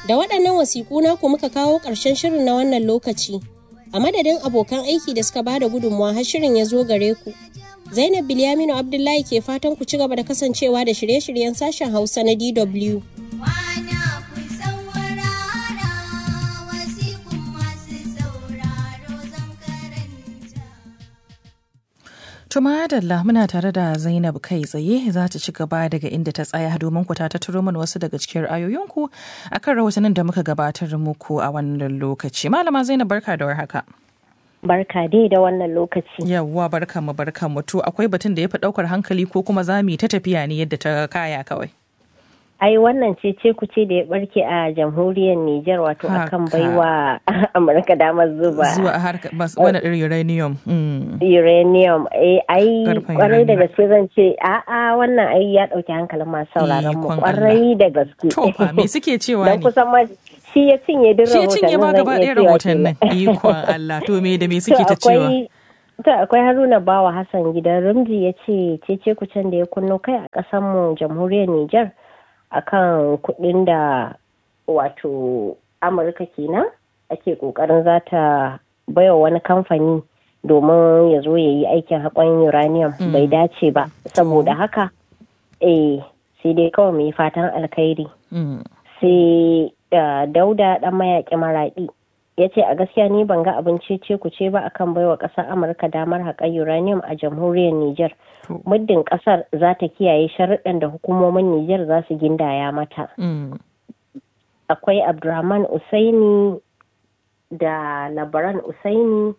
Da waɗannan wasiƙu naku muka kawo ƙarshen shirin na wannan lokaci. A madadin abokan aiki da suka bada gudunmawa har shirin ya zo gare ku. Zainab Bilyaminu Abdullahi ke fatan ku ci gaba da kasancewa da shirye-shiryen sashen Hausa na DW. Tuma Adalla muna tare da Zainab kai tsaye za ta ci gaba daga inda ta tsaya domin ku ta tattaro mana wasu daga cikin ra'ayoyinku akan rahotannin da muka gabatar muku a wannan lokaci. Malama Zainab barka da warhaka. Barka dai da wannan lokaci. Yawwa barka mu barka mu to akwai batun da ya fi daukar hankali ko kuma za mu yi ta tafiya ne yadda ta kaya kawai. ai wannan ce ce ku ce da ya barke a jamhuriyar Nijar wato akan baiwa Amurka damar zuba. Zuwa harka wani uranium. Uranium. Eh ai kwarai da gaske zan ce a'a wannan ai ya dauki hankalin masu sauraron mu kwarai da gaske. To fa me suke cewa ne? Dan kusan ma shi ya cinye duk rahotannin. Shi ya cinye ma gaba ɗaya rahotannin. Ikon Allah to me da me suke ta cewa? To akwai Haruna Bawa Hassan gidan Rumji ya ce cece kucen da ya kunno kai a ƙasar mu jamhuriyar Nijar. akan kuɗin da wato amurka kenan ake ƙoƙarin za ta baiwa wani kamfani domin ya zo ya yi aikin haƙon uranium bai dace ba saboda haka eh sai dai kawai mai fatan alkhairi sai dauda ɗan mayaƙi maraɗi ya ce a gaskiya ni ban ga abin cece ku ce ba akan baiwa ƙasar amurka damar haƙar uranium a jamhuriyar niger muddin ƙasar za ta kiyaye sharuɗan da hukumomin niger za su gindaya mata akwai abdurrahman usaini da labaran usaini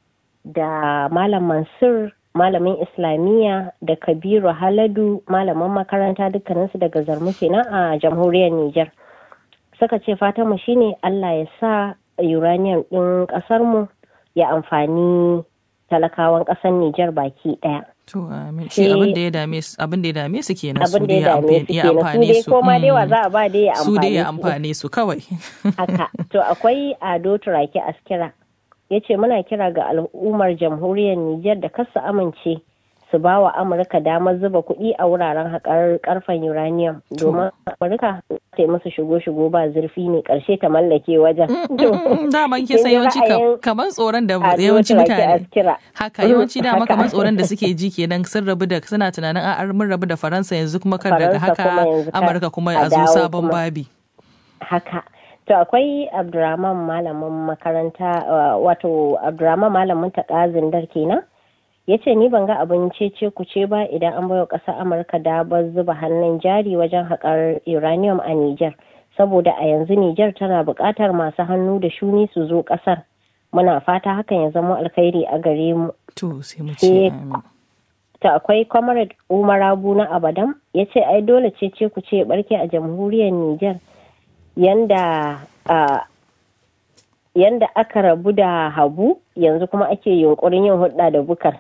da malam mansur malamin islamiyya da kabiru haladu malaman makaranta dukkaninsu daga zarmu kenan a jamhuriyar niger suka ce fatanmu shine allah ya sa uranium ɗin ƙasarmu ya amfani talakawan ƙasar Nijar baki ɗaya. To amin shi abin da ya dame su abin da ya dame su kenan su dai ya amfane su. Su dai dai za a ba dai ya amfane su. Su dai ya amfane su kawai. Haka to akwai Ado Turaki Askira ya ce muna kira ga al'ummar jamhuriyar Nijar da kasa amince su ba wa Amurka damar zuba kuɗi a wuraren haƙar ƙarfen uranium domin Amurka ta yi musu shigo-shigo ba zurfi ne ƙarshe ta mallake wajen. Daman kisa yawanci kamar tsoron da yawanci mutane. Haka yawanci dama kamar tsoron da suke ji kenan sun rabu da suna tunanin a mun rabu da Faransa yanzu kuma kar daga haka Amurka kuma a zo sabon babi. Haka. To akwai Abdurrahman malamin makaranta wato Abdurrahman malamin taƙazin kenan. ya ce ni ban ga abin cece ku ce ba idan an baiwa ƙasar amurka damar zuba hannun jari wajen haƙar uranium a niger saboda a yanzu niger tana buƙatar masu hannu da shuni su zo ƙasar muna fata hakan ya zama alkhairi a gare mu to sai mu ce ta akwai comrade umar abu na abadam ya ce ai dole cece ku ce barke a jamhuriyar niger yanda yanda aka rabu da habu yanzu kuma ake yunkurin yin hudda da bukar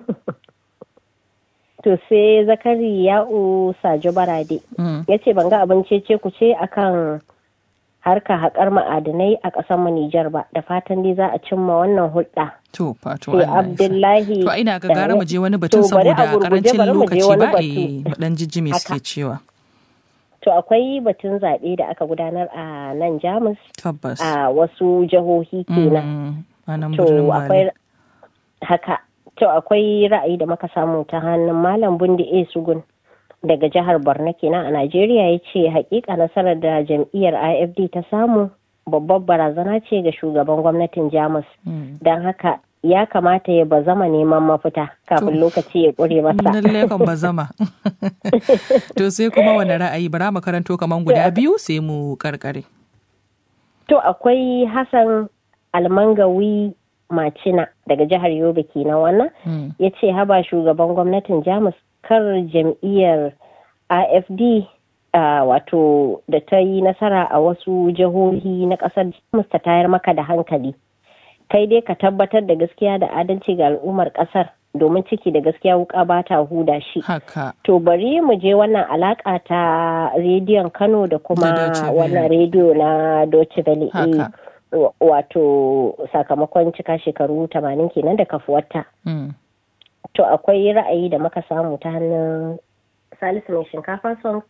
to sai zakari ya'u sajo barade ya ce ban ga abin cece ku ce akan harka haƙar ma'adanai a ƙasar mu Nijar ba da fatan dai za a cimma wannan hulɗa. To fato Sai Abdullahi To ina ga gara mu je wani batun To, bari a saboda gurguje, karancin bari mu je lokaci wani ba batu. eh dan jijjimi Haka. suke cewa. To akwai batun zaɓe da aka gudanar a nan Jamus Tabbas. a wasu jihohi kenan. Mm, a nan To birnin akwai Bali. haka. To akwai ra'ayi da muka samu ta hannun Malam Bundi A. Sugun daga jihar Borno kenan a Najeriya ya ce hakika nasarar da jam'iyyar IFD ta samu babbar barazana ce ga shugaban gwamnatin Jamus. Mm. Don haka ya kamata ya bazama neman mafita kafin lokaci ya ƙure masa. Lallai kan bazama. to sai kuma wani ra'ayi bara mu karanto kaman guda biyu sai mu karkare. To akwai Hassan Almangawi Macina daga jihar Yobe kenan wannan Mm. ya ce haba shugaban gwamnatin Jamus kar jam'iyyar AFD ah, wato da ta yi nasara a wasu jihohi na ƙasar Jamus ta tayar maka da hankali. Kai dai ka tabbatar da gaskiya da adalci ga al'ummar ƙasar domin ciki da gaskiya wuka ba ta huda shi. Haka. To bari mu je wannan alaka ta rediyon Kano da kuma Da Deutsche Welle. wannan rediyo na Deutsche Welle. Haka. Eh, wa- Wato sakamakon cika shekaru 80 kenan da kafuwarta. Mm. To akwai ra'ayi da muka samu ta hannun Salisu mai shinkafa song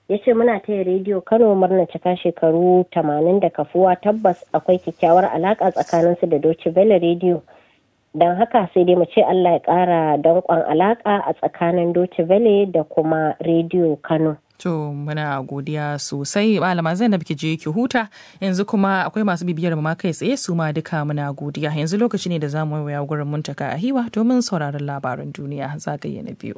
ya ce muna taya rediyo kano murna cika shekaru tamanin da kafuwa tabbas akwai kyakkyawar alaka tsakaninsu da doce bele rediyo don haka sai dai mu ce allah ya kara danƙon alaka a tsakanin doce bele da kuma rediyo kano To muna godiya sosai malama Zainab ki je ki huta yanzu kuma akwai masu bibiyar ma kai tsaye su ma duka muna godiya yanzu lokaci ne da za mu waya gurin muntaka a hiwa domin sauraron labaran duniya zagaye na biyu.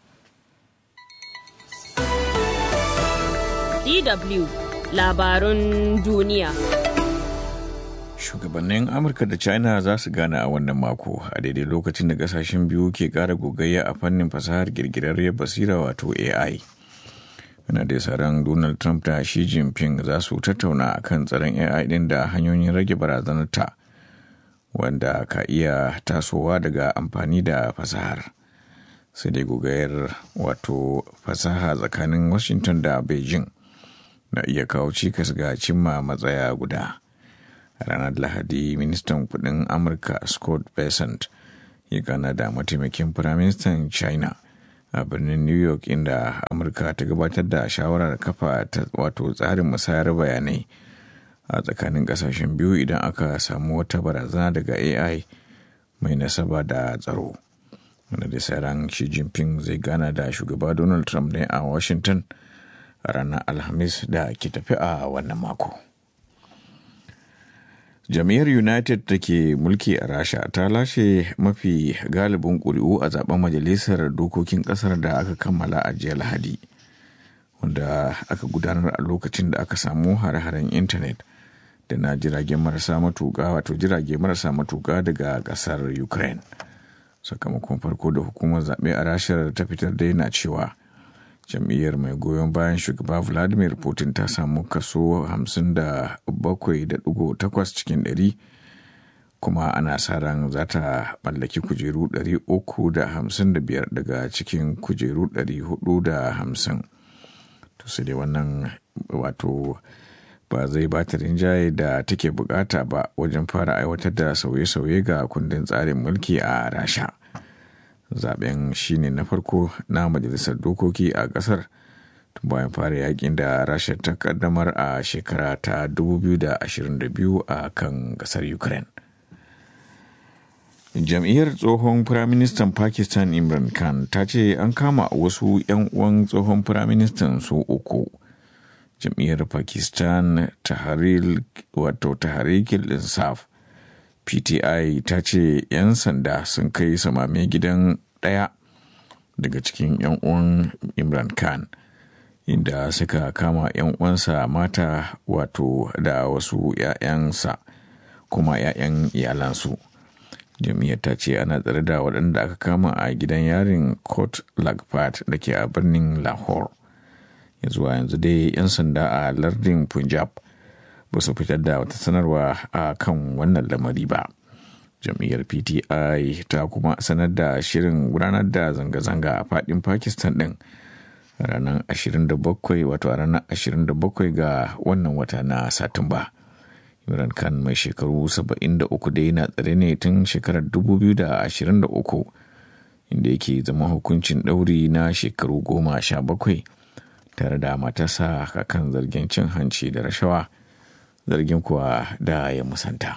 DW labarun duniya. Shugabannin Amurka da China za su gana a wannan mako a daidai lokacin da kasashen biyu ke ƙara gogayya a fannin fasahar girgirarriyar basira wato AI. Ana da ran Donald Trump da Xi Jinping za su tattauna kan tsaron AI ɗin da hanyoyin rage barazanarta wanda ka iya tasowa daga amfani da fasahar. Sai dai gogayar wato fasaha tsakanin Washington da Beijing. na iya kawo cikas ga cimma matsaya guda. A ranar Lahadi, ministan kudin Amurka Scott Bessent ya gana da mataimakin firaministan China a birnin New York inda Amurka ta gabatar da shawarar kafa ta wato tsarin musayar bayanai a tsakanin kasashen biyu idan aka samu wata barazana daga AI mai nasaba da tsaro. Wanda da sauran Xi Jinping zai gana da shugaba Donald Trump ne a Washington. ranar alhamis da ke tafi a wannan mako jam'iyyar united da ke mulki a rasha ta lashe mafi galibin ƙuri'u a zaben majalisar dokokin ƙasar da aka kammala a jiya lahadi wanda aka gudanar a lokacin da aka samu hare-haren intanet da na jiragen marasa matuƙa wato jirage marasa matuƙa daga ƙasar ukraine sakamakon farko da hukumar zaɓe a rashar ta fitar da yana cewa jam'iyyar mai goyon bayan shugaba vladimir putin ta samu kaso 57.8 cikin 100 kuma ana sa ran za ta mallaki kujeru 355 daga cikin kujeru 450 to sai dai wannan wato ba zai ba ta rinjaye da take bukata ba wajen fara aiwatar da sauye-sauye ga kundin tsarin mulki a rasha zaben shine na farko na majalisar dokoki a kasar tun bayan fara yakin da rasha ta kaddamar a shekara ta 2022 a kan kasar ukraine jam'iyyar tsohon firaministan pakistan imran khan ta ce an kama wasu 'yan uwan tsohon firaministan su uku jam'iyyar pakistan taharil wato taharikil insaf PTI ta ce 'yan sanda sun kai samame gidan ɗaya daga cikin 'yan uwan Imran Khan inda suka kama 'yan uwansa mata wato da wasu 'ya'yansa kuma 'ya'yan iyalansu. Jami'ar ta ce ana tsare da waɗanda aka kama a gidan yarin Court Lagpat da ke a birnin Lahore. Ya zuwa yanzu dai 'yan sanda a lardin Punjab ba su fitar da wata sanarwa a kan wannan lamari ba jam'iyyar pti ta kuma sanar da shirin gudanar da zanga-zanga a fadin pakistan din ranar 27 wato a ranar 27 ga wannan wata na satumba imran khan mai shekaru 73 da yana tsare ne tun shekarar 2023 inda yake zama hukuncin ɗauri na shekaru goma sha bakwai tare da matasa kan zargin cin hanci da rashawa zargin kuwa da ya musanta.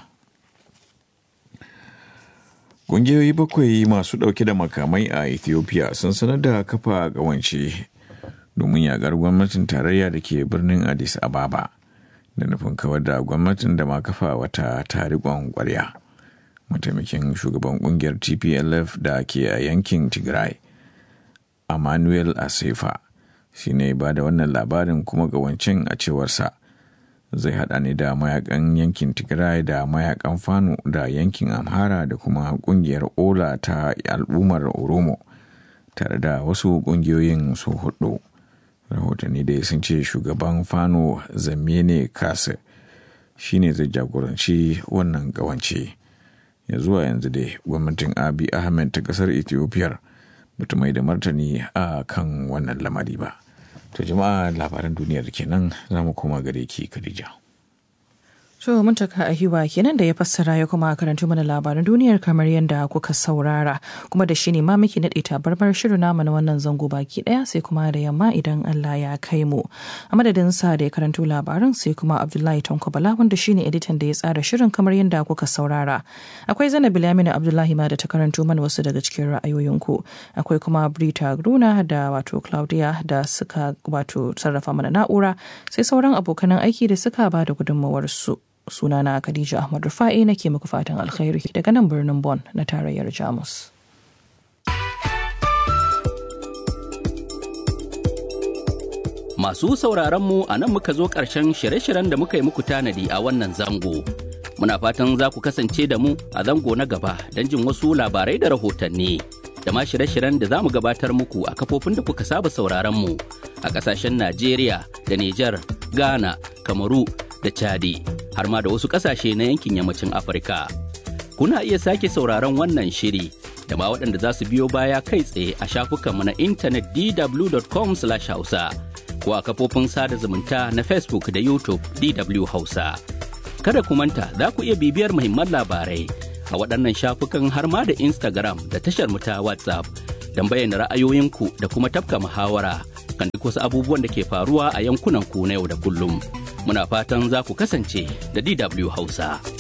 Ƙungiyoyi bakwai masu ɗauke da makamai a Ethiopia sun sanar da kafa ƙawance domin yaƙar gwamnatin tarayya da ke birnin Addis Ababa da nufin kawar da gwamnatin da ma kafa wata tarikon ƙwarya. Mataimakin shugaban ƙungiyar TPLF da ke a yankin Tigray, Emmanuel Asefa, shi ne ba da wannan labarin kuma ƙawancen a cewarsa. zai hada ne da mayakan yankin tigray da mayakan fano da yankin amhara da kuma kungiyar ola ta al'ummar oromo tare da wasu kungiyoyin su hudu rahotanni dai sun ce shugaban fano zamene kasa shine zai jagoranci wannan kawance ya zuwa yanzu dai gwamnatin abi ahmed ta kasar ethiopia bata mai da martani a kan wannan lamari ba To jama'a labaran duniyar kenan za mu koma gare ki Khadija. To mun taka a hiwa kenan da ya fassara ya kuma karanto mana labaran duniyar kamar yadda kuka saurara kuma da shi ne ma muke naɗe tabarmar shirin namu na wannan zango baki ɗaya sai kuma da yamma idan Allah ya kai mu. A madadin sa da ya karanto labaran sai kuma Abdullahi Tanko Bala wanda shine editan da ya tsara shirin kamar yadda kuka saurara. Akwai Zainab Bilamina Abdullahi ma da ta karanto mana wasu daga cikin ra'ayoyinku. Akwai kuma Brita Gruna da wato Claudia da suka wato sarrafa mana na'ura sai sauran abokanan aiki da suka ba da gudunmawarsu. sunana Khadija Ahmad Rufa'i nake muku fatan alkhairi daga nan birnin Bonn na tarayyar Jamus. Masu sauraron mu a nan muka zo ƙarshen shirye-shiryen da muka yi muku tanadi a wannan zango. Muna fatan za ku kasance da mu a zango na gaba don jin wasu labarai da rahotanni. Da ma shirye-shiryen da za mu gabatar muku a kafofin da kuka saba sauraron mu a ƙasashen Najeriya da Nijar, Ghana, Kamaru da Chadi. har ma da wasu ƙasashe na yankin yammacin Afirka. Kuna iya sake sauraron wannan shiri da ma waɗanda za su biyo baya kai tsaye a shafukanmu na intanet dw.com/hausa ko a kafofin sada zumunta na Facebook da YouTube DW Hausa. Kada ku manta za ku iya bibiyar muhimman labarai a waɗannan shafukan har ma da Instagram da tashar mu ta WhatsApp don bayyana ra'ayoyinku da kuma tafka muhawara kan duk wasu abubuwan da ke faruwa a yankunan ku na yau da kullum. muna fatan za ku kasance da DW Hausa.